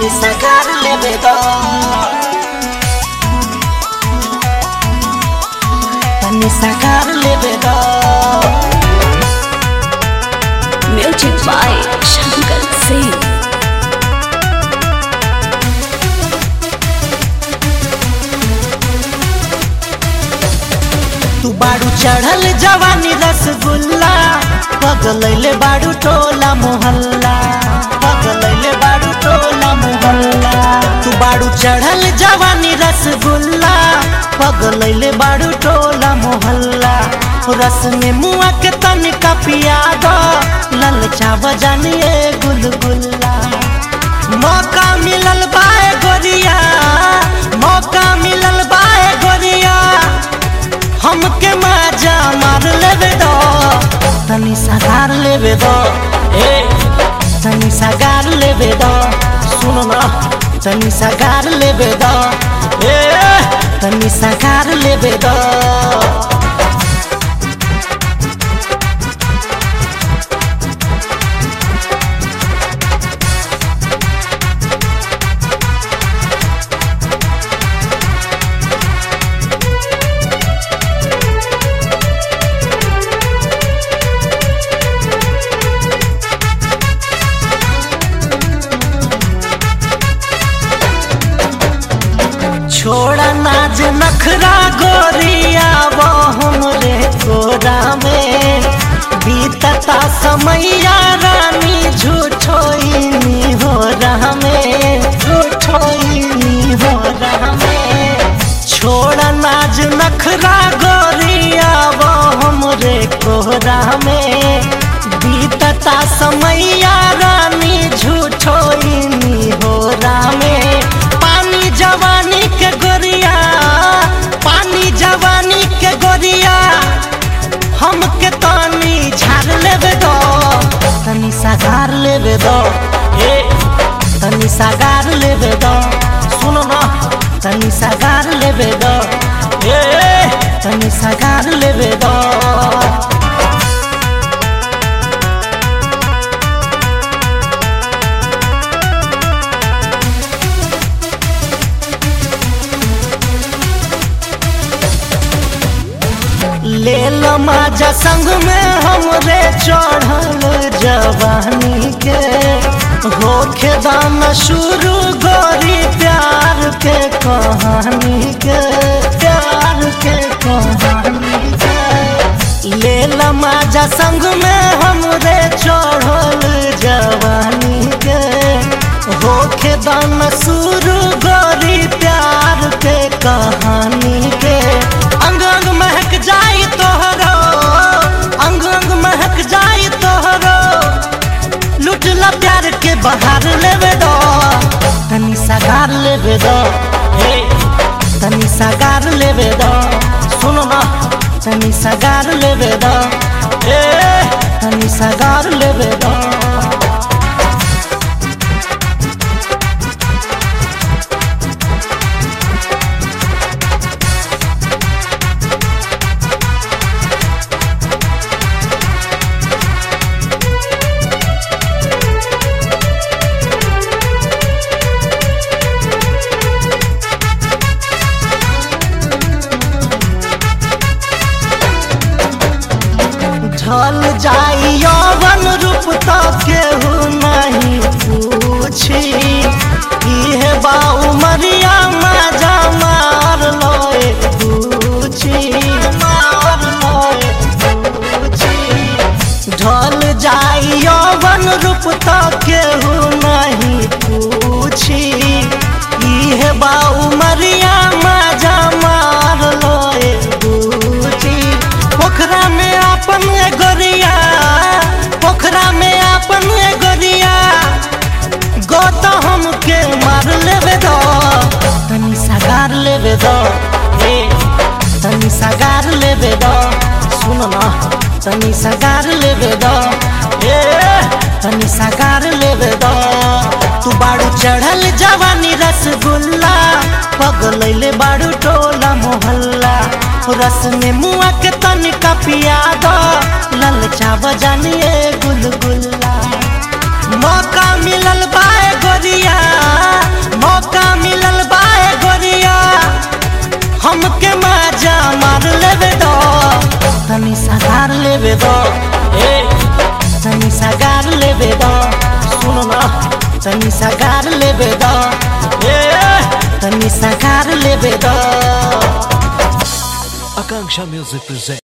तनी सगार लेबे दो तनी सगार लेबे दो Music by Shankar Singh. तू बाड़ू चढ़ल जवानी रसगुल्ला पगलैले बाड़ू टोला मोहल्ला पगलैले बाड़ू टोला मोहल्ला तू बाड़ू चढ़ल जवानी रसगुल्ला पगलैले बाड़ू टोला मोहल्ला रस में मुआ के तनिका पिया दो ललचा बजानिए गुलगुल्ला मौका मिलल बाए गोरिया मौका मिलल बाए गोरिया हमके मजा मार लेबे दो तनी सगार लेबे दो ए तनी सगार लेबे दो सुन ना तनी सगार लेबे दो ए तनी सगार लेबे दो छोड़ा नाज नखरा गोरिया वो हमरे कोरा में बीतता समैया रानी झूठोइनी हो रहा में झूठोइनी हो रहा में छोड़ा नाज नखरा गोरिया वो हमरे कोरा में बीतता समैया रानी झूठोइनी हो रहा में पानी जवानी के गोरिया पानी जवानी के गोरिया हमके तनी झाड़ लेबे दो तनी सगार लेबे दो ए तनी सगार लेबे दो सुनो ना तनी सगार लेबे दो ए तनी सगार लेबे दो ले लो माजा संग में हमरे चढ़ल जवानी के होखे दाम शुरू गोरी प्यार के कहानी के प्यार के कहानी के ले लो माजा संग में हमरे चढ़ल जवानी के होखे दाम शुरू गोरी प्यार के कहानी के अंग अंग महक जाई तोहरो अंग अंग महक जाई तोहरो लुटला प्यार के बहार लेवे दो तनी सगार लेवे दो हे तनी सगार लेवे दो सुनो ना तनी सगार लेवे दो ए तनी सगार लेवे दो ढल जाई यौवन रूप तो केहू नहीं पूछी इहे बा उमरिया मजा मार लोए पूछी मार लोए पूछी ढल जाई यौवन रूप तो केहू नहीं पूछी इहे बा उमरिया मजा मार लोए पूछी पोखरा में अपन ए गोरिया पोखरा में अपन ए गोरिया गो तो हमके मार लेबे दो तनी सगार लेबे दो ए तनी सगार लेबे दो सुन ना तनी सगार लेबे दो ए तनी सगार लेबे दो तू बाड़ू चढ़ल जवानी रसगुल्ला पगलैले बाड़ू टोला मोहल्ला रस में मुआ के तनिका पिया दो ललचा बजानिए गुलगुल्ला मौका मिलल बाए गोरिया लेबे द ए तनी सगार लेबे द सुन न तनी सगार लेबे द ए तनी सगार लेबे द Akanksha Music presents.